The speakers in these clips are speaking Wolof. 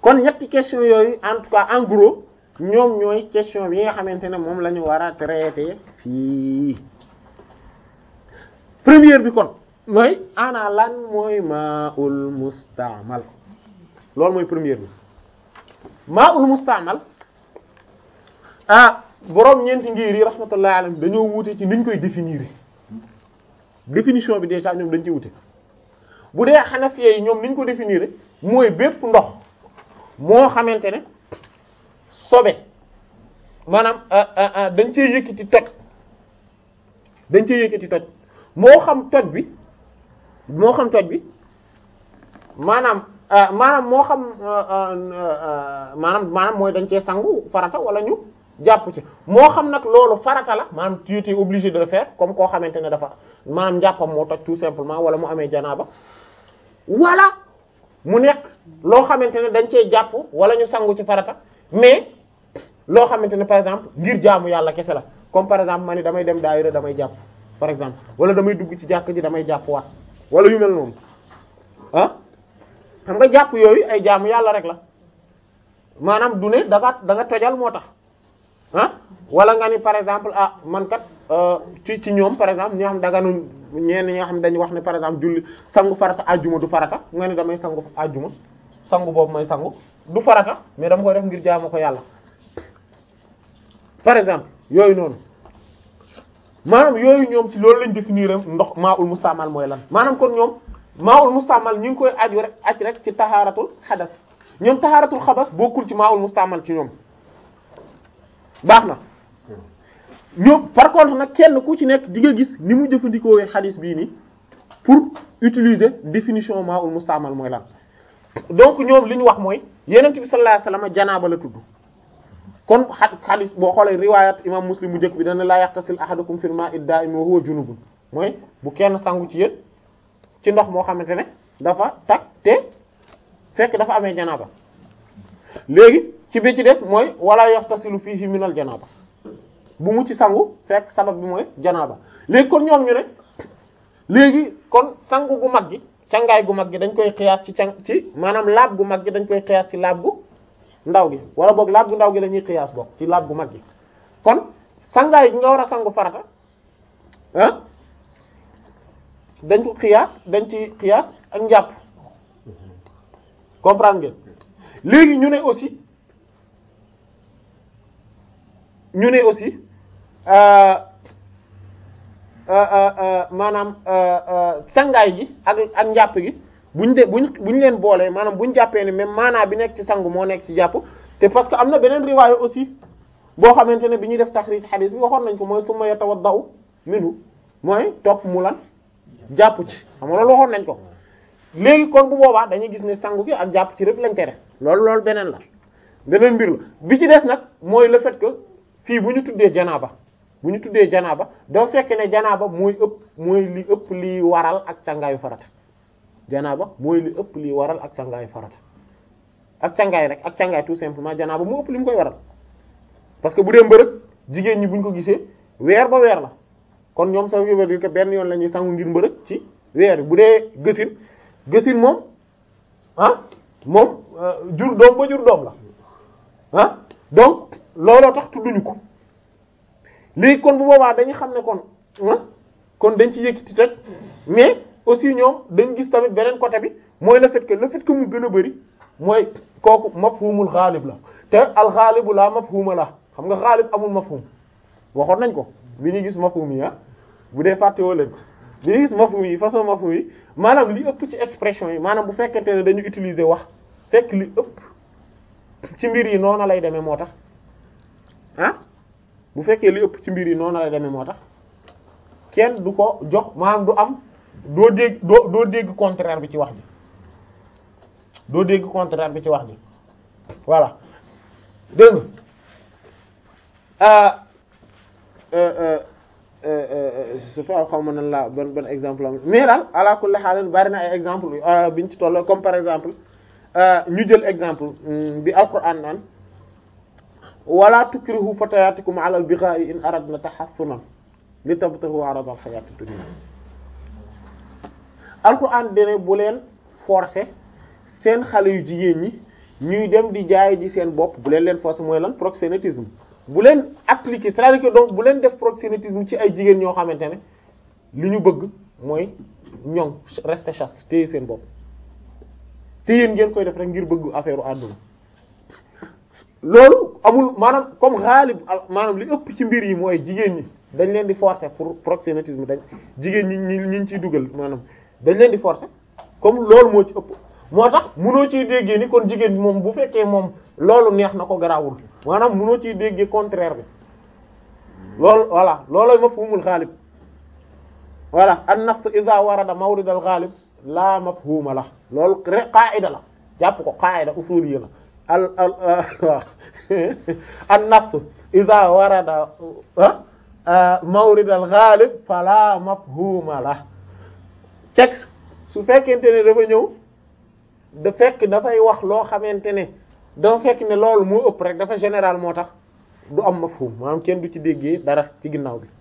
kon ñetti question yooyu en tout cas en gros ñoom ñooy question bi nga xamante ne moom la ñu war a traiter fii première bi kon mooy ana lan mooy maa'ul musta'mal loolu mooy première bi maa'ul musta'mal ah boroom ñeenti ngir yi rahmatullahi alayhim dañoo wuute ci niñ koy définir définition bi déjà ñoom dañ ci wuute bu dee Hanafiya yi ñoom niñ ko définir mooy bépp ndox moo xamante ne sobe maanaam dañ cee yëkkati toj dañ cee yëkkati toj moo xam toj bi moo xam toj bi maanaam maanaam moo xam maanaam maanaam mooy dañ cee sangu farata wala ñu jàpp ci moo xam nag loolu farata la maanaam tu étais obligé de le faire comme koo xamante ne dafa maanaam njàppam moo toj tout simplement wala mu amee janaaba wala mu nekk loo xamante ne dañ cee jàpp wala ñu sangu ci farata mais loo xamante ne par exemple ngir jaamu yàlla kese la comme par exemple ma ni damay dem daayira damay jàpp par exemple wala damay dugg ci jàkk ji damay jàpp waat wala yu mel noonu ah xam nga jàpp yooyu ay jaamu yàlla rek la maanaam du ne da nga da nga tojal moo tax ah wala nga ni par exemple ah man kat ci ci ñoom par exemple ñoo xam daganu ñenn ñi nga xam dañuy wax ne par exemple julli sangu farata ajjuma du farata nga ni damay sangu ajjuma sangu boobu may sangu du farata mais dama koy def ngir jaamu ko yàlla par exemple yooyu noonu maanaam yooyu ñoom ci loolu lañ définir ndox maa ul mustaamal mooy lan maanaam kon ñoom maa ul mustaamal ñu ngi koy aju rek aj rek ci taxaaratul xadas ñoom taxaaratul xabas bokkul ci maa ul mustaamal ci ñoom baax na ñoom par contre nag kenn ku ci nekk di nga gis ni mu jëfandikoo xadis bii nii pour utiliser définition maa ul mustaamal mooy lan donc ñoom li ñu wax mooy yenent bi sallallahu alayhi wasallam janaaba la tudd kon xa xadis boo xoolee riwaayat imam muslim bu njëkk bi dana laa yaxtasil ahadukum fil ma'i da'im wa huwa junubun mooy bu kenn sangu ci yéen ci ndox moo xamante ne dafa tag te fekk dafa amee janaaba léegi ci bi ci des mooy wala yaxtasilu fihi minal janaaba bu mu ci sangu fekk sabab bi mooy janaaba léegi kon ñoom ñu ne léegi kon sangu gu mag gi cangaay gu mag gi dañ koy xiyaas ci can ci maanaam laab gu mag gi dañ koy xiyaas ci laab gu ndaw gi wala boog laab gu ndaw gi la ñuy xiyaas boog ci laab gu mag gi kon sangaay gi nga war a sangu farata ah dañ ko xiyaas dañ ci xiyaas ak njàpp comprendre ngeen léegi ñu ne aussi ñu ne aussi maanaam sangaay gi ak ak njàpp gi buñ de buñ buñ leen boolee maanaam buñ jàppee ne même maanaa bi nekk ci sangu moo nekk ci jàpp te parce que am na beneen riwaaya aussi boo xamante ne bi ñuy def taxriij xadiis bi waxoon nañ ko mooy summa yatawaddau minhu mooy topp mu lan jàpp ci xam nga loolu waxoon nañ ko léegi kon bu boobaa dañuy gis ne sangu gi ak jàpp ci rek lañ tere loolu loolu beneen la beneen mbir la bi ci des nag mooy le fait que fii bu ñu tuddee janaaba bu ñu tuddee janaaba doo fekk ne janaaba mooy ëpp mooy li ëpp li waral ak sangaayu farata janaaba mooy li ëpp li waral ak sangaayu farata ak sangaay rek ak sangaay tout simplement janaaba moo ëpp li mu koy waral parce que bu dee mbërëg jigéen ñi bu ñu ko gisee weer ba weer la kon ñoom ça veut dire que benn yoon la ñuy sangu ngir mbërëg ci weer bu dee gësin gësin moom ah moom jur doom ba jur doom la ah donc looloo tax tudduñu ko léegi kon bu boobaa dañu xam ne kon ah kon dañ ci yëkkati teg mais aussi ñoom dañ gis tamit beneen côté bi mooy le fait que le fait que mu gën a bari mooy kooku mafhumul xaalib la te al xaalibu la mafhuma la xam nga xaalib amul mafhum waxoon nañ ko bi ñuy gis mafhum yi ah bu dee fàttewoo leen ko bi ñuy gis mafhum yi façon mafhum yi maanaam li ëpp ci expression yi maanaam bu fekkente ne dañu utiliser wax fekk li ëpp ci mbir yi noonu lay demee moo tax ah bu fekkee li ëpp ci mbir yi noonu lay demee moo tax kenn du ko jox maanaam du am doo dégg doo doo dégg contraire bi ci wax ji doo dégg contraire bi ci wax ji voilà dégg nga je sais pas xaw ma nan la ban ban exemple am mais daal ala kulli haal bari na ay exemple biñ ci toll comme par exemple ñu jël exemple bi alquran naan wala tukrihu fatayatikum ala al-bigha'i in aradna tahassunan li tabtaghu arada al-hayati ad-dunya alquran dene bu leen forcer seen xale yu jigéen ñi ñuy dem di jaay ji seen bopp bu leen leen forcer mooy lan proxénétisme bu leen appliquer c'est-à-dire que donc bu leen def proxénétisme ci ay jigéen ñoo xamante ne li ñu bëgg mooy ñoŋ rester chaste téye seen bopp te yéen ngeen koy def rek ngir bëgg affaire u àdduna loolu amul maanaam comme xaalib maanaam li ëpp ci mbir yi mooy jigéen ñi dañ leen di forcer pour proxénétisme dañ jigéen ñi ñi ñi ciy dugal maanaam dañ leen di forcer comme loolu moo ci ëpp moo tax munoo ciy déggee ni kon jigéen bi moom bu fekkee moom loolu neex na ko garaawul maanaam munoo ciy déggee contraire bi loolu voilà loolooy mafhumul xaalib voilà an nafs idha warada mawrid al ghalib la mafhuma la loolu rek qaida la jàpp ko qaida usuliyya la al al waaw an nafs idha warada mawrid al ghalib fala mafhuma la texte su fekkente ne dafa ñëw da fekk dafay wax loo xamante ne dafa fekk ne loolu moo ëpp rek dafa général moo tax du am mafhum maanaam kenn du ci déggee dara ci ginnaaw bi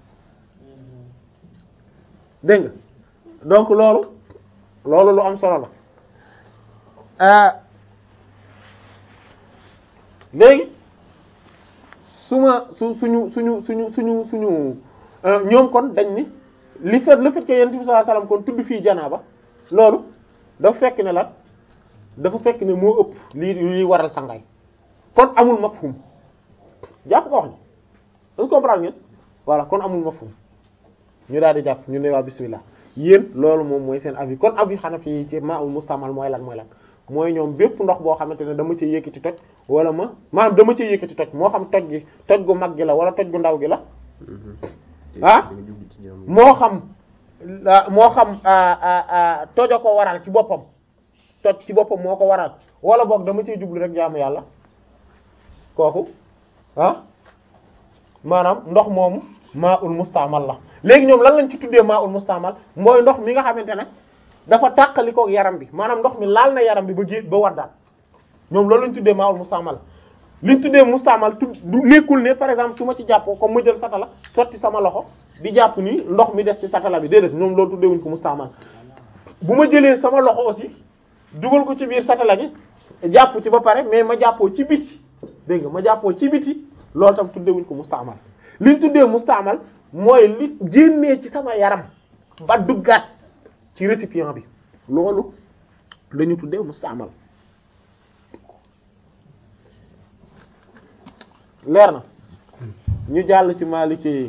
dégg nga donc loolu loolu lu am solo la léegi su ma su suñu suñu suñu suñu suñu ñoom kon dañ ni li fait le fait que yonent bi sallallahu alayhi wasallam kon tudd fii janaaba loolu dafa fekk ne la dafa fekk ne moo ëpp lii lii waral sangaay kon amul mafhum jàpp ko wax ni dañ comprendre ngeen voilà kon amul mafhum ñu daal di jàpp ñu ne waa bismillah yéen loolu moom mooy seen avis kon avis Hanafi yi ci ma'ul mustamal mooy lan mooy lan mooy ñoom bépp ndox boo xamante ne dama ci yëkkati toj wala ma maanaam dama ci yëkkati toj moo xam toj gi toj gu mag gi la wala toj gu ndaw gi la ah moo xam moo xam tojo ko waral ci boppam toj ci boppam moo ko waral wala boog dama ciy jublu rek jaamu yàlla kooku ah maanaam ndox moomu maa ul mustaamal la léegi ñoom lan lañ ci tuddee maa ul mustaamal mooy ndox mi nga xamante ne dafa tàqalikook yaram bi maanaam ndox mi laal na yaram bi ba gé ba waddaat ñoom loolu lañ tuddee maa ul mustaamal liñ tuddee mustaamal tu du nekkul ne par exemple su ma ci jàppoo comme ma jël satala sotti sama loxo di jàpp nii ndox mi des ci satala bi déedéet ñoom loolu tuddee wuñ ko mustaamal bu ma jëlee sama loxo aussi dugal ko ci biir satala gi jàpp ci ba pare mais ma jàppoo ci biti dégg nga ma jàppoo ci biti loolu tam tuddee wuñ ko mustaamal liñ tuddee mustaamal mooy li génnee ci sama yaram ba duggaat ci récipient bi loolu lañu tuddee mustaamal leer na ñu jàll ci Maliki yi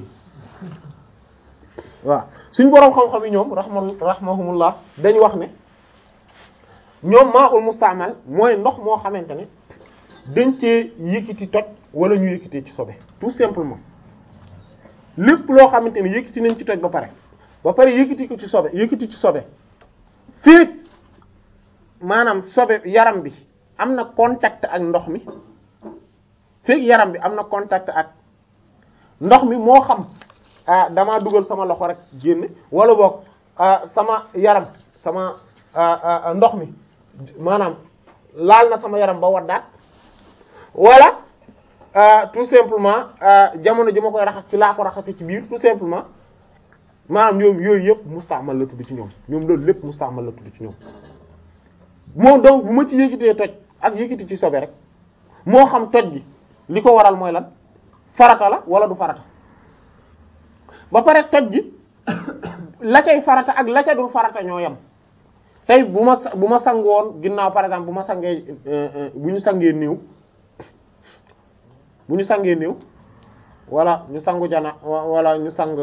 waaw suñ boroom xam-xam yi ñoom rahma rahmahumullah dañ wax ne ñoom maa ul mustaamal mooy ndox moo xamante ne dañ cee yëkkati toj wala ñu yëkkatee ci sobe tout simplement lépp loo xamante ne yëkkati nañ ci toj ba pare ba pare yëkkati ko ci sobe yëkkati ci sobe fii maanaam sobe yaram bi am na contact ak ndox mi fii yaram bi am na contact ak ndox mi moo xam ah damaa dugal sama loxo rek génn wala boog sama yaram sama ndox mi maanaam laal na sama yaram ba waddaat wala tout simplement jamono ji ma koy raxas ci laa ko raxase ci biir tout simplement maanaam ñoom yooyu yëpp mustaamal la tudd ci ñoom ñoom loolu lépp mustaamal la tudd ci ñoom moom donc bu ma ci yëkkitee toj ak yëkkiti ci sobe rek moo xam toj gi li ko waral mooy lan farata la wala du farata ba pare toj gi la cay farata ak la ca dul farata ñoo yem tey bu ma bu ma sangoon ginnaaw par exemple bu ma sangee bu ñu sangee néew bu ñu sangee néew wala ñu sangu jana wala ñu sang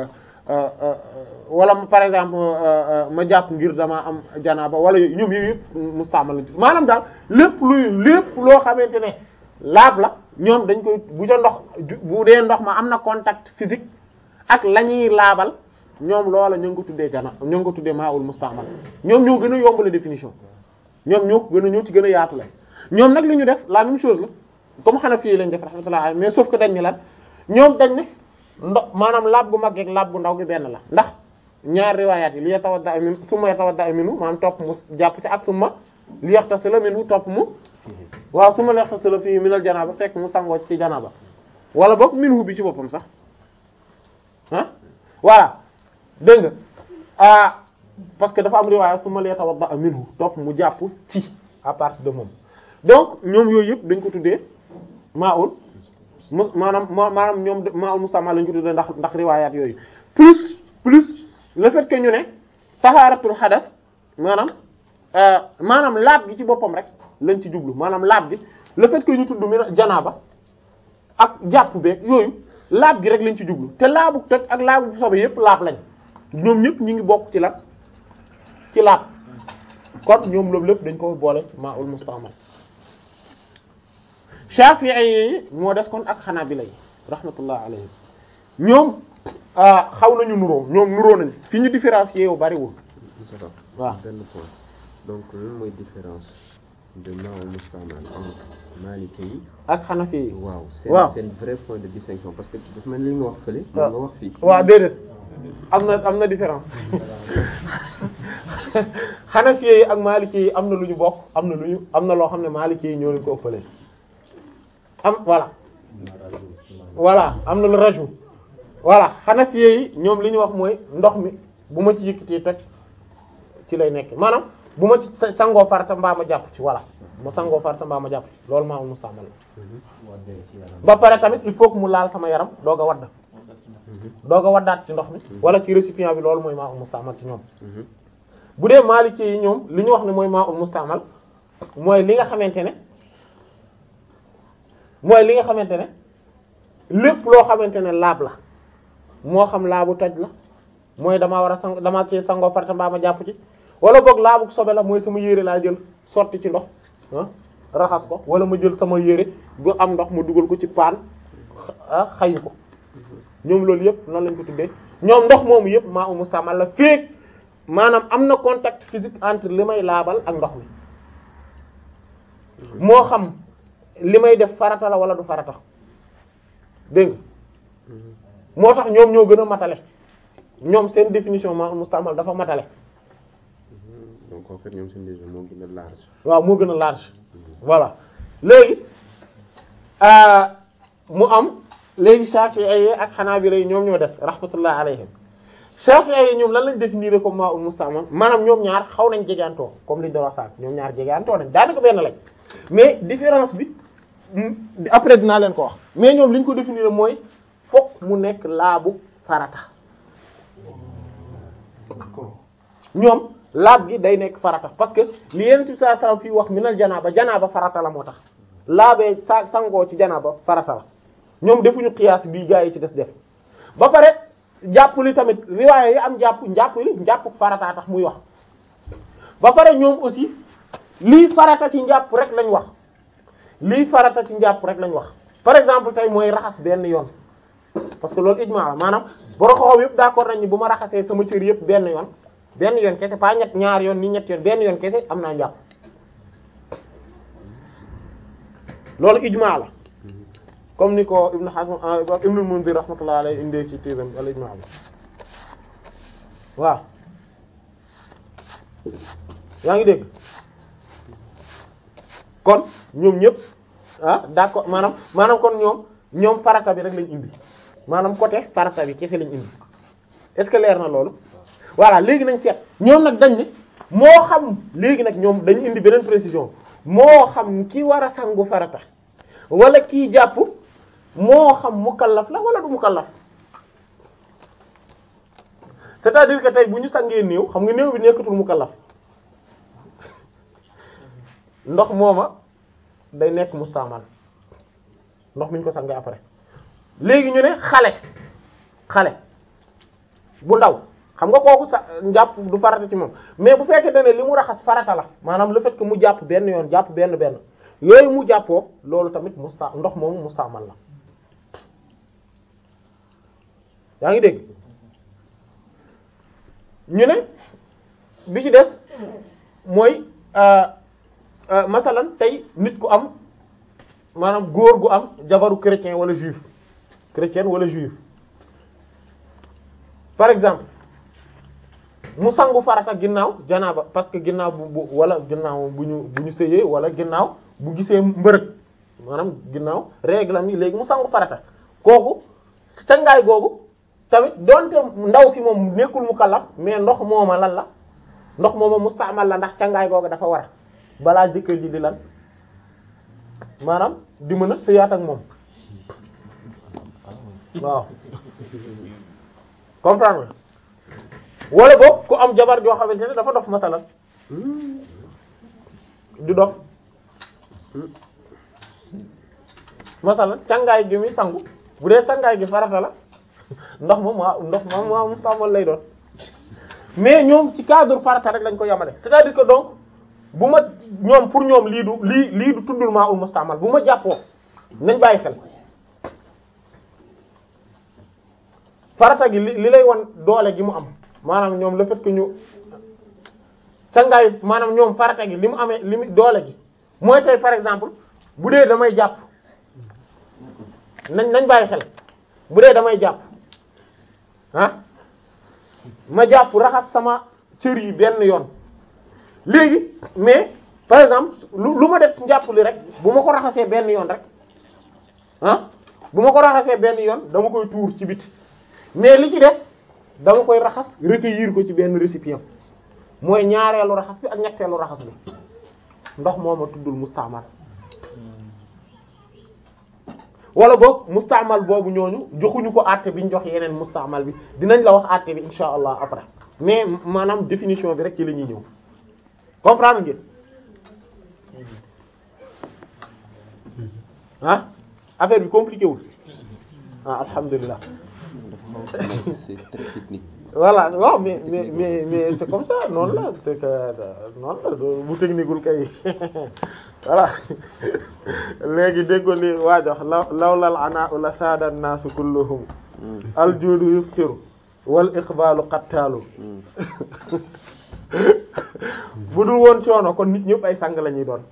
wala par exemple ma jàpp ngir dama am janaaba wala ñoom yooyu yëpp mustaamal la maanaam daal lépp luy lépp loo xamante ne laab la ñoom dañ koy bu ca ndox bu dee ndox ma am na contact physique ak la ñuy laabal ñoom loola ñu ngi ko tuddee jana ñu ngi ko tuddee maawul mustaamal ñoom ñoo gën a yomb la définition ñoom ñoo gën a ñoo ci gën a yaatu la ñoom nag li ñu def la même chose la comme xanaa fii lañ def rahmatullah mais sauf que dañ ni lan ñoom dañ ne ndox maanaam laab gu mag ak laab gu ndaw gi benn la ndax ñaar riwaayaat yi li yatawadda min summa yatawadda minhu maanaam topp mu jàpp ci ak summa li yaxtasila minhu topp mu waaw summa li yaxtasila fii minal janaaba fekk mu sangoo ci janaaba wala boog minhu bi ci boppam sax ah voilà dégg nga ah parce que dafa am riwaaya summa li yatawadda minhu topp mu jàpp ci à partir de moom donc ñoom yooyu yëpp dañ ko tuddee maa'ul mu maanaam ma maanaam ñoom maa'ul musta'mal lañ ko tuddee ndax ndax riwaayaat yooyu plus plus le fait que ñu ne tahaaratul xadas maanaam maanaam laab gi ci boppam rek lañ ci jublu maanaam laab gi le fait que ñu tudd mi janaaba ak jàpp beeg yooyu laab gi rek lañ ci jublu te laabu toj ak laabu sobe yëpp laab lañ ñoom ñëpp ñu ngi bokk ci lan ci laab kon ñoom loolu lépp dañ ko boole maa'ul musta'mal Shafi'i yi moo des kon ak Hanabila yi rahmatullah alayhim ñoom xaw nañu nuroo ñoom nuroo nañ fi ñu différencier yow bariwul waaw benn point donc lan mooy différence de maa'ul musta'mal entre Maliki yi ak Hanafi yi waaw seen waaw seen vrai point de distinction parce que dafa mel ni li nga wax fële waaw nga wax fii waaw déedéet am na am na différence Hanafi yi ak Maliki yi am na lu ñu bokk am na lu ñu am na loo xam ne Maliki yi ñoo leen ko ëppale am voilà voilà am na lu raju voilà Hanafi yi ñoom li ñu wax mooy ndox mi bu ma ci yëkkatee toj ci lay nekk maanaam bu ma ci sa- sangoo farata mbaa ma jàpp ci voilà ma sangoo farata mbaa ma jàpp ci loolu maa mu sàmmal ba pare tamit il faut que mu laal sama yaram doog a wadd doog a waddaat ci ndox mi wala ci récipient bi loolu mooy maa ul mustaamal ci ñoom bu dee Maliki yi ñoom li ñu wax ne mooy maa ul mustaamal mooy li nga xamante ne mooy li nga xamante ne lépp loo xamante ne laab la moo xam laabu toj la mooy damaa war a sang damaa ci sangoo farata mbaa ma jàpp ci wala boog laabu sobe la mooy sama yére laa jël sotti ci ndox ah raxas ko wala ma jël sama yére bu am ndox ma dugal ko ci paan ah xayu ko ñoom loolu yëpp noonu lañ ko tuddee ñoom ndox moomu yëpp maa umu samal la féeg maanaam am na contact physique entre li may laabal ak ndox mi moo xam li may def farata la wala du farata dégg nga moo tax ñoom ñoo gën a matale ñoom seen définition maa umu samal dafa matale donc en fait ñoom seen décision moo gën a large waaw moo gën a large voilà léegi mu am léegi Shafi'i ak Hanabila yi ñoom ñoo des rahmatullah alayhim Shafi'i yi ñoom lan lañ définir comme ma'ul musta'mal maanaam ñoom ñaar xaw nañ jegeantoo comme liñ doon wax sànq ñoom ñaar jegeantoo nañ daanaka benn lañ mais différence bi après dinaa leen ko wax mais ñoom liñ ko définir mooy fokk mu nekk laabu farata ñoom laab gi day nekk farata parce que li Yonent bi sallallahu alayhi wasallam fii wax minal janaaba janaaba farata la moo tax laabee sa sangoo ci janaaba farata la ñoom defuñu xiyaas bii gaa yi ci des def ba pare jàpp li tamit riwaaya yi am jàpp njàpp li njàpp farata tax muy wax ba pare ñoom aussi lii farata ci njàpp rek lañ wax lii farata ci njàpp rek lañ wax par exemple tey mooy raxas benn yoon parce que loolu ijmaa la maanaam borom xoxom yëpp d'accord nañ ni bu ma raxasee sama cër yëpp benn yoon benn yoon kese pas ñett ñaar yoon ni ñett yoon benn yoon kese am naa njàpp loolu ijmaa la comme ni ko Ibn Hazm Ibn Munzir rahmatullah alayhi indee ci téeram al ijmaa bi waaw yaa ngi dégg kon ñoom ñëpp ah d'accord maanaam maanaam kon ñoom ñoom farata bi rek lañ indi maanaam côté farata bi kese lañ indi est-ce que leer na loolu voilà léegi nañ seet ñoom nag dañ ne moo xam léegi nag ñoom dañu indi beneen précision moo xam ki war a sangu farata wala kii jàpp moo xam mukallaf la wala du mukallaf c'est-à-dire que tey bu ñu sangee néew xam nga néew bi nekkatul mukallaf ndox mooma day nekk mustaamal ndox mi ñu ko sangee après léegi ñu ne xale xale bu ndaw xam nga kooku sa njàpp du farata ci moom mais bu fekkee ne li mu raxas farata la maanaam le fait que mu jàpp benn yoon jàpp benn benn yooyu mu jàppoo loolu tamit musta ndox moomu mustaamal la yaa ngi dégg ñu ne bi ci des mooy masalan tey nit ku am maanaam góor gu am jabaru chrétien wala juif chrétien wala juif par exemple mu sangu farata ginnaaw janaaba parce que ginnaaw bu bu wala ginnaaw bu ñu bu ñu sëyee wala ginnaaw bu gisee mbërëg maanaam ginnaaw règle am yi léegi mu sangu farata kooku sangaay googu tamit donte ndaw si moom nekkul mu kallaf mais ndox mooma lan la ndox mooma mustaamal la ndax cangaay googu dafa war balaa jëkkër ji di lan maanaam di mën a sëyaat ak moom waaw comprendre nga wala boog ku am jabar joo xamante ne dafa dof masalan du dof masalan cangaay gi muy sangu bu dee sangaay gi farata la ndox moom waa ndox moom waa mustaamal lay doon mais ñoom ci cadre farata rek lañ ko yamale c'est-à-dire que donc bu ma ñoom pour ñoom lii du lii lii du tuddul maa ul mustaamal bu ma jàppoo nañ bàyyi xel farata gi li li lay wan doole gi mu am maanaam ñoom le fait que ñu sangaay maanaam ñoom farata gi li mu amee li mu doole gi mooy tey par exemple bu dee damay jàpp nañ nañ bàyyi xel bu dee damay jàpp ah ma jàpp raxas sama cër yi benn yoon léegi mais par exemple lu lu ma def ci njàpp li rek bu ma ko raxasee benn yoon rek ah bu ma ko raxasee benn yoon dama koy tuur ci biti mais li ci def dama koy raxas recueillir ko ci benn récipient mooy ñaareelu raxas bi ak ñetteelu raxas bi ndox moo ma tuddul mustaamal wala boog mustaamal boobu ñooñu joxuñu ko àtte bi ñu jox yeneen mustaamal bi dinañ la wax àtte bi insha allah après mais maanaam définition bi rek ci la ñuy ñëw comprendre ngeen ah affaire bi compliqué wul ah alhamdulilah c'est très technique. voilà waaw mais mais mais mais c'est comme ça noonu la c'est que noonu la bu techniqueul kay voilà léegi déggo li waajox law lawlal ana ula saada naasu kulluhum aljuudu yuftiru wal iqbalu qattaalu bu dul woon coono kon nit ñëpp ay sang la ñuy doon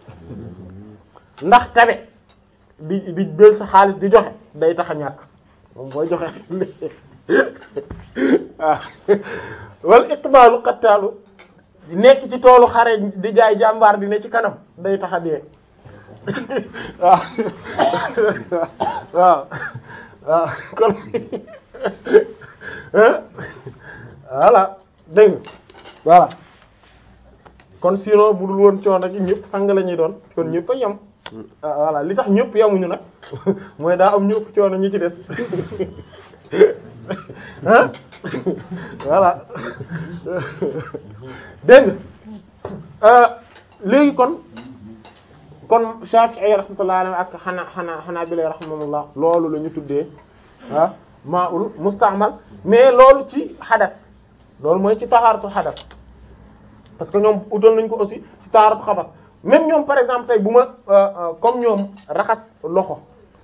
ndax tabe di di jël sa xaalis di joxe day tax a ñàkk moom booy joxe waaw wal iqbalu qattaalu nekk ci toolu xare di jaay jàmbaar di ne ci kanam day tax a dee waaw waaw waaw kon voilà dégg nga voilà kon sinon bu dul woon coono gi ñëpp sang la ñuy doon kon ñëpp a yem voilà li tax ñëpp yemuñu nag mooy daa am ñëpp coono ñi ci des ah voilà dégg nga léegi kon kon Shafi'i rahmatullahi alayhi ak xanaa xanaa xanaa bi lay rahmatullah loolu la ñu tuddee ah ma'ul musta'mal mais loolu ci xadas loolu mooy ci taxaaratu xadas parce que ñoom utal nañ ko aussi ci taxaaratu xabas même ñoom par exemple tey bu ma comme ñoom raxas loxo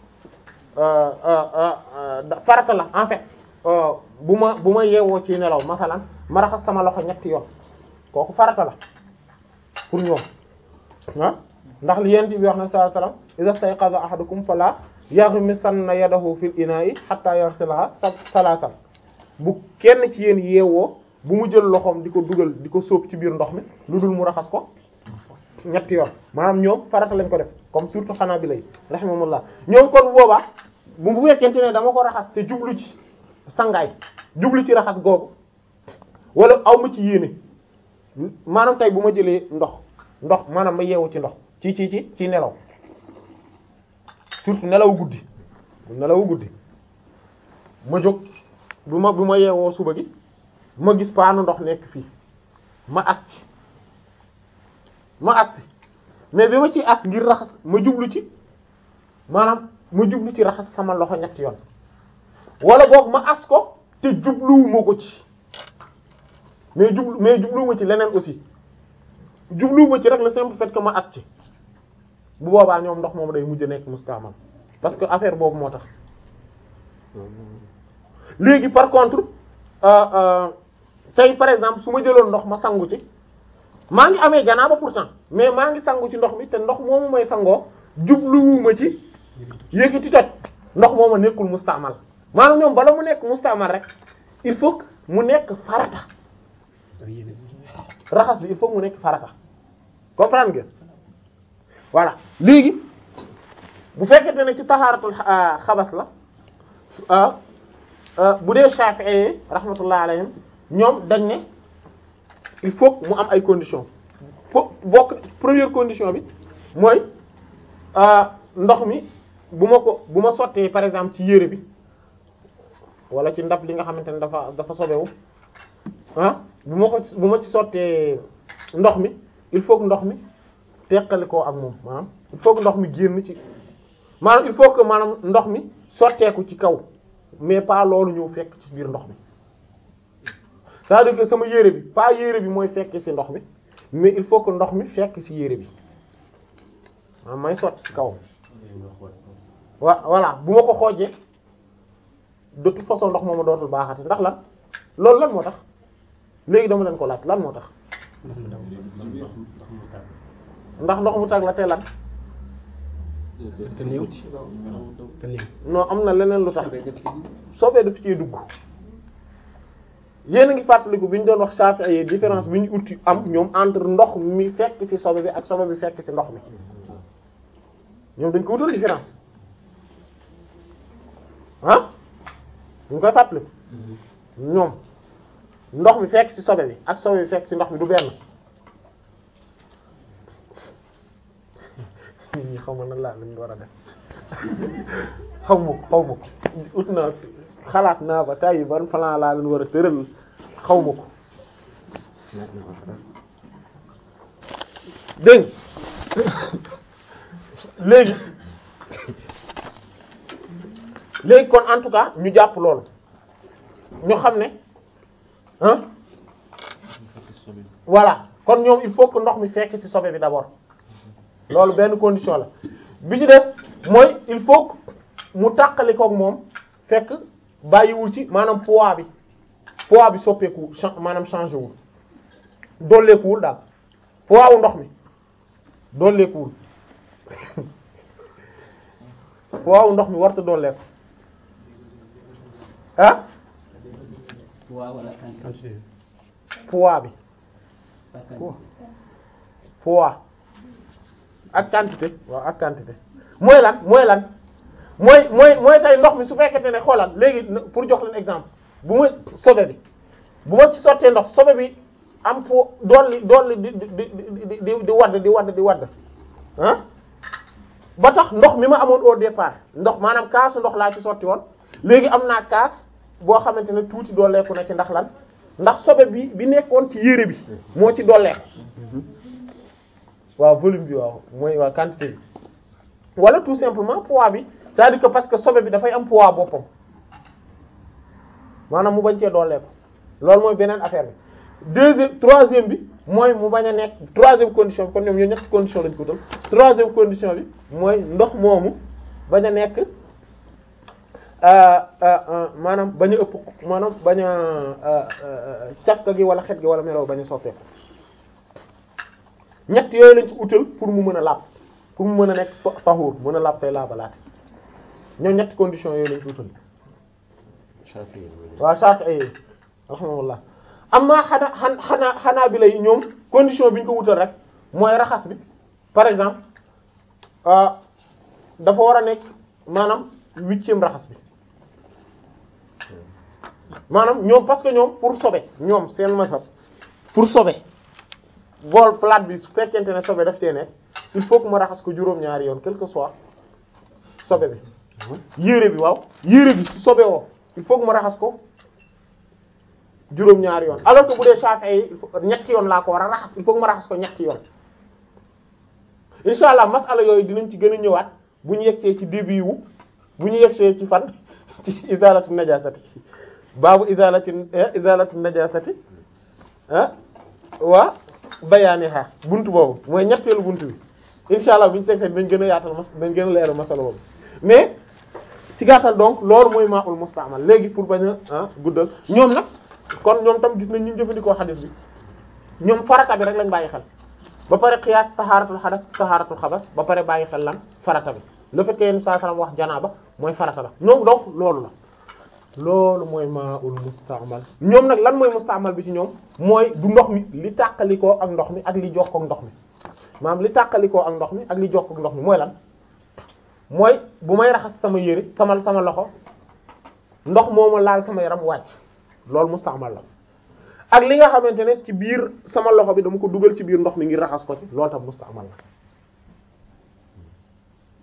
farata la en fait bu ma bu ma yeewoo ci nelaw masalan ma raxas sama loxo ñetti yoon kooku farata la pour ñoom ah ndax li yent bi wax na sallallahu alayhi wasallam idha stayqaza ahadukum fala yaghmisanna yadahu fil ina'i hatta yarsilaha salatan bu kenn ci yéen yeewoo bu mu jël loxoom di ko dugal di ko sóob ci biir ndox mi lu dul mu raxas ko ñetti yoon maanaam ñoom farata lañ ko def comme surtout xanaa bi lay rahimahumullah ñoom kon boobaa bu bu fekkente ne dama ko raxas te jublu ci sangaay jublu ci raxas googu wala aw ma ci yéene maanaam tey bu ma jëlee ndox ndox maanaam ma yeewu ci ndox ci ci ci ci nelaw surtout nelaw guddi nelaw guddi ma jóg bu ma bu ma yeewoo suba gi ma gis paanu ndox nekk fii ma as ci ma as ci mais bi ma ci as ngir raxas ma jublu ci maanaam ma jublu ci raxas sama loxo ñetti yoon wala boog ma as ko te jubluwuma ko ci mais jublu mais jubluwuma ci leneen aussi jubluwuma ci rek le simple fait que ma as ci bu boobaa ñoom ndox moom day mujj nekk mustaamal parce que affaire boobu moo tax léegi par contre euh, euh, tey par exemple su ma jëloon ndox ma sangu ci maa ngi amee janaaba pourtant mais maa ngi sangu ci ndox mi te ndox moomu may sangoo jubluwuma ci yëkkati toj ndox moomu nekkul mustaamal maanaam ñoom bala mu nekk mustaamal rek il faut que mu nekk farata raxas bi il faut que mu nekk farata comprendre ngeen voilà léegi bu fekkente ne ci taxaaratul xabas la bu dee Shafi'i rahmatullah alayhim ñoom dañ ne il faut mu am ay conditions fo bokk première condition bi mooy ndox mi bu ma ko bu ma sottee par exemple ci yére bi wala ci ndab li nga xamante ne dafa dafa sobewu ah bu ma ko bu ma ci sottee ndox mi il faut que ndox mi teqali koo ak moom maanaam il faut que ndox mi génn ci maanaam il faut que maanaam ndox mi sotteeku ci kaw mais pas loolu ñëw fekk ci biir ndox mi c'est-à-dire que sama yére bi pas yére bi mooy fekk ci ndox mi mais il faut que ndox mi fekk ci yére bi maanaam may sotti ci kaw wa voilà bu ma ko xoojee de toute façon ndox mooma dootul baaxati ndax lan loolu lan moo tax léegi dama leen ko laaj lan moo tax ndax ndox mu tag la te lan te néew te néew non am na leneen lu tax soobee daf cee dugg yéen a ngi fàttaliku bi ñu doon wax Shafi'i yi différence bi ñu uti am ñoom entre ndox mi fekk ci sobe bi ak sobe bi fekk ci ndox mi ñoom dañ ko wutal différence ah ñu koy fàttaliku ñoom ndox mi fekk ci sobe bi ak sobe bi fekk ci ndox mi du benn nit ñi xaw ma nan laa lañ war a def xaw ma ko xaw ma ko ut naa xalaat naa ba tay ban plan laa leen war a tëral xaw ma ko dégg léegi léegi kon en tout cas ñu jàpp loolu ñu xam ne ah voilà kon ñoom il faut que ndox mi fekk ci sobe bi d'abord loolu benn condition la bi ci des mooy il faut que mu tàqali koog moom fekk bàyyiwul ci maanaam poids bi poids bi soppeeku cha- maanaam changé wul dolleekuwul daal poids wu ndox mi dolleekuwul poids wu ndox mi warta dolleeku ah waaw wala quantité poids bi pas quantité. poids ak quantité waaw ak quantité mooy lan mooy lan mooy mooy mooy tey ndox mi su fekkente ne xoolal léegi na- pour jox leen exemple bu ma sobe bi bu ma ci sottee ndox sobe bi am po dolli dolli di di di di di di wadd di wadd di wadd ah ba tax ndox mi ma amoon au départ ndox maanaam kaasu ndox laa ci sotti woon léegi am naa kaas boo xamante ne tuuti dolleeku na ci ndax lan ndax sobe bi bi nekkoon ci yére bi moo ci dolleeku waaw volume bi waaw mooy waa quantité bi wala tout simplement poids bi c'est-à-dire que parce que sobe bi dafay am poids boppam maanaam mu bañ cee dooleeku loolu mooy beneen affaire bi deuxième troisième bi mooy mu bañ a nekk troisième condition bi kon ñoom ñoo ñetti condition lañ ko dal troisième condition bi mooy ndox moomu bañ a nekk euh, euh, euh, maanaam bañ a ëpp maanaam bañ a euh, euh, cafka gi wala xet gi wala meloo bañ a soppeeku ñett yooyu lañ ci utal pour mu mën a laab pour mu mën a nekk fa- taxuur mën a laab tey laabalaate ñoom ñetti conditions yooyu lañ ci utal Shafi'i waaw Shafi'i rahimahullah amma xanaa xan xanaa xanaa bi lay ñoom condition bi ñu ko wutal rek mooy raxas bi par exemple ah dafa war a nekk maanaam huitième raxas bi maanaam ñoom parce que ñoom pour sobe ñoom seen masab pour sobe bool plate bi su fekkente ne sobe daf cee nekk il faut que ma raxas ko juróom-ñaari yoon quel que soit sobe bi yére bi waaw yére bi su sobe woo il faut que ma raxas ko juróom-ñaari yoon alors que bu dee Shafi'i yi il faut ñetti yoon laa ko war a raxas il faut que ma raxas ko ñetti yoon insha allah masala yooyu dinañ ci gën a ñëwaat bu ñu yegsee ci début wu bu ñu yegsee ci fan ci izalatu najasati baabu izalati izalatu najasati ah waa bayaaniha buntu boobu mooy ñetteelu buntu bi insha allah bu ñu segsee dañ gën a yaatal mas dañ gën a leeral masala boobu mais ci gàttal donc loolu mooy maa'ul musta'mal léegi pour bañ a ah guddal ñoom nag kon ñoom tam gis nañ ñu jëfandikoo xadis bi ñoom farata bi rek lañ bàyyi xel ba pare xiyaas taxaaratul xadas taxaaratul xabas ba pare bàyyi xel lan farata bi le fait que yenn saa salaam wax janaaba mooy farata la ñoom donc loolu la loolu mooy maa'ul musta'mal ñoom nag lan mooy musta'mal bi ci ñoom mooy du ndox mi li tàqalikoo ak ndox mi ak li jox ko ndox mi maanaam li tàqalikoo ak ndox mi ak li jox ko ndox mi mooy lan mooy bu may raxas sama yére sama sama loxo ndox moomu laal sama yaram wàcc loolu musta'mal la ak li nga xamante ne ci biir sama loxo bi dama ko dugal ci biir ndox mi ngir raxas ko ci loolu tam musta'mal la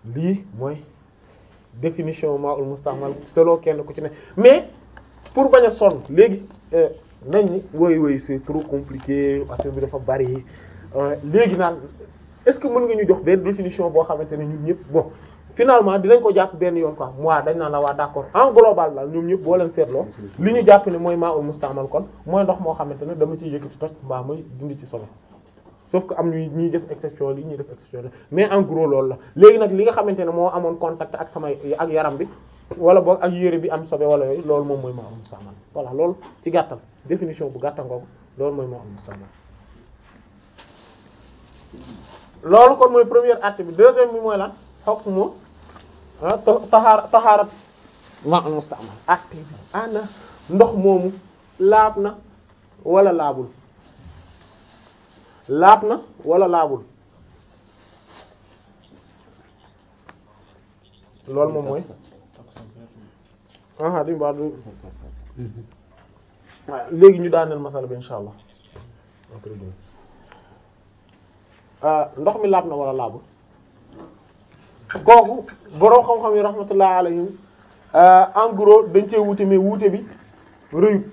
lii mooy définition ma'ul musta'mal selon kenn ku ci ne mais pour bañ a sonn léegi nañ ni woy woy c'est trop compliqué affaire bi dafa bari léegi naan est-ce que mën nga ñu jox benn définition boo xamante ne ñun ñëpp bon finalement dinañ ko jàpp benn yoon quoi moi dañ naan la waa d'accord en global daal ñoom ñëpp boo leen seetloo li ñu jàpp ne mooy ma'ul musta'mal kon mooy ndox moo xamante ne dama ciy yëkkati toj mbaa may dindi ci solo sauf que am ñuy ñuy def exception li ñuy def exception mais en gros loolu la léegi nag li nga xamante ne moo amoon contact ak samay ak yaram bi wala boog ak yére bi am sobe wala yooyu loolu moom mooy ma'ul musta'mal voilà loolu ci gàttal définition bu gàttal ngoogu loolu mooy ma'ul musta'mal loolu kon mooy première acte bi deuxième bi mooy lan hukmu ah tahaara tahaarat ma'ul musta'mal acte bi ana ndox moomu laab na wala laabul laab na wala laabul loolu moom mooy aha di mbaa du waaw léegi ñu daaneel masala bi insha allah ndox mi laab na wala laabul kooku boroom xam-xam yi rahmatullah alayhim en gros dañ cee wuute mais wuute bi rëyut